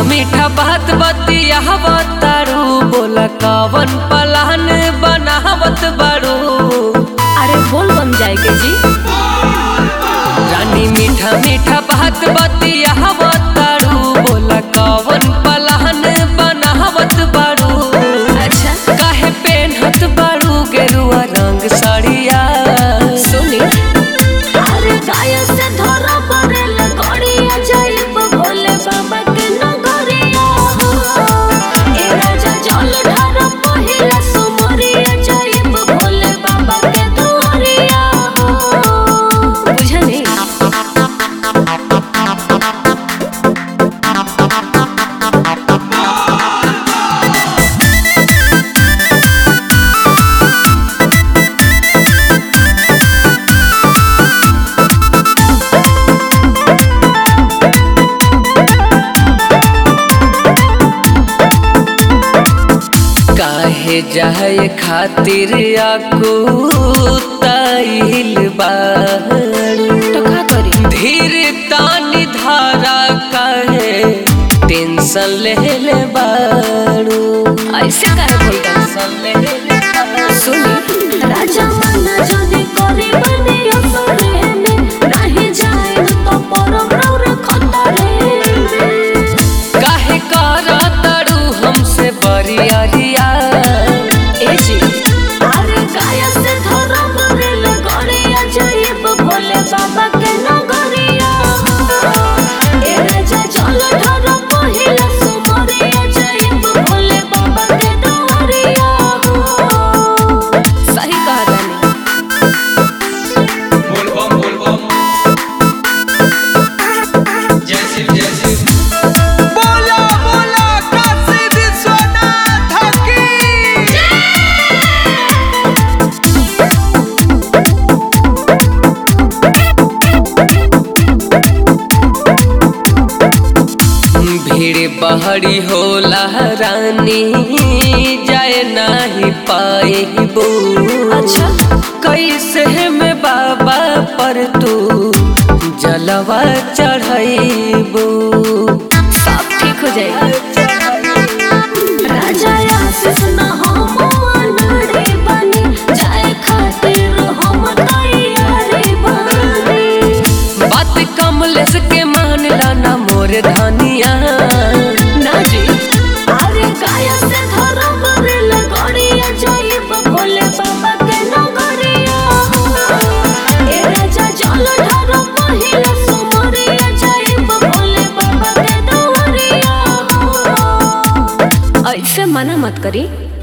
मीठा बात बतियावत तारू बोला कवन पलान बनावत बारू अरे बोल बन जाएगी जी रानी मीठा मीठा बात बतियावत तारू बोला कवन पलान बनावत बारू अच्छा काहे पेनहत बारू गेरुआ रंग साड़िया सुनी अरे गाय से धरा पड़ेल गड़िया जाइब भोले बाबा के नगरिया ए राजा जल ढार पहिला सुमरिया जाइब भोले बाबा के दुआरिया बुझनी काहे जाए खातिर आकू ताइल बारू तो का करी धीर तानी धारा काहे टेंशन ले ले बारू ऐसे काहे बोल टेंशन ले ले बारू। सुनी राजा मना जने करे बने असरे में नहीं जाए तो परम रौर खतरे में काहे करा तारू हमसे बरियारिया ए जी अरे गाय से धरा बरेल गड़िया जाइब भोले बाबा के नगरिया ए राजा जल ढार पहिला सुमरिया जाइब भोले बाबा के दुआरिया सही कहा तानी बोलबम बोलबम जय शिव जय शिव बोला बोला काशी विश्वनाथ की भीड़ बहरी होला रानी जाए नाही पाएबू अच्छा कैसे में बाबा पर तू जलवा चढ़ाइबू सब ठीक हो जाएगा राजा आशीष न हम अनाड़ी बनी जाए खातिर हम तैयारी बनी बात कमलेश के मानला ना मोर धनिया ना जी अरे गाय से धरा बरेल गड़िया जाइब भोले बाबा के नगरिया ए राजा जल ढार पहिला सुमरिया जाइब भोले बाबा के दुआरिया ऐसे मना मत करी